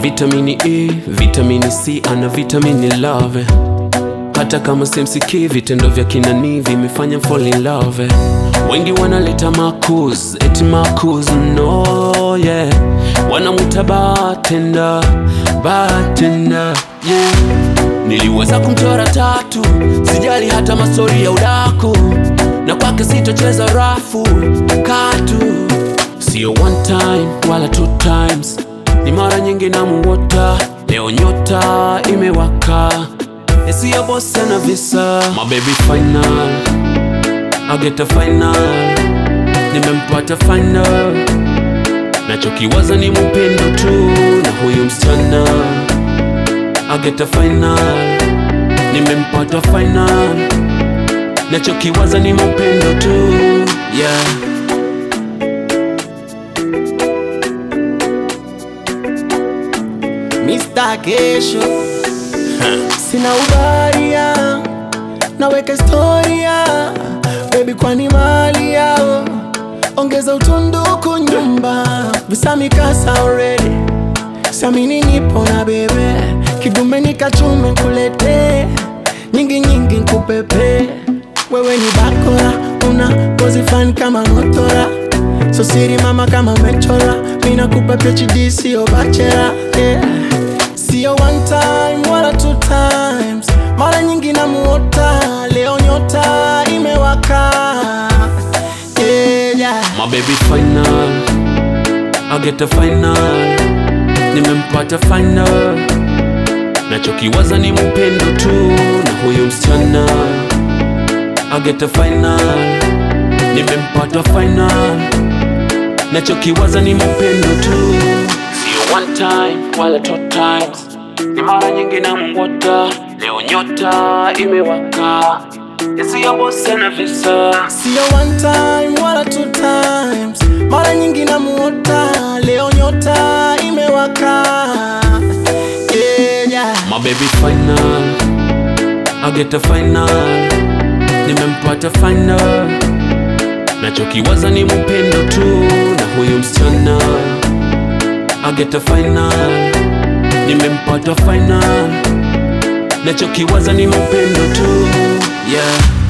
vitamini E, vitamini C, ana vitamini love. Hata kama simsikii, vitendo vya kinani vimefanya fall in love. Wengi wanaleta makuz, eti makuz, no yeah, wanamuta bartender, bartender yeah. Niliweza kumchora tatu, sijali hata mastori ya udaku, na kwake sitocheza rafu katu, sio one time wala two times, ni mara nyingi namuota. Leo nyota imewaka, isiyo boss na visa, my baby final, I get a final, nimempata final, nachokiwaza ni mupendo tu na huyu msichana I get a final, nimempata final, nachokiwaza ni mapendo tu yeah. Mr. Kesho sina ubaria, naweka historia baby, kwani mali yao ongeza utunduku nyumba visamikasa already samini nipo na bebe kidume nikachume kulete nyingi nyingi nkupepe wewe ni bakora una ngozi fani kama motora so siri mama kama umechora mina kupa PhD sio bachela yeah. Sio one time wala two times, mara nyingi namuota, leo nyota imewaka yeah, yeah. My baby final, I get a final, nimempata final, nachokiwaza ni mupendo tu na huyu msichana. I get a final, nimempata final, nachokiwaza ni mupendo tu, sio one time wala two times, ni mara nyingi namuota, leo nyota imewaka, isiyo boss na visa Sio one time wala two times, mara nyingi namuota, leo nyota imewaka yeah, yeah. My baby final, I get a final, nimempata final, nachokiwaza ni mupendo tu na huyu msichana. I get a final, nimempata final, nachokiwaza ni mupendo tu yeah.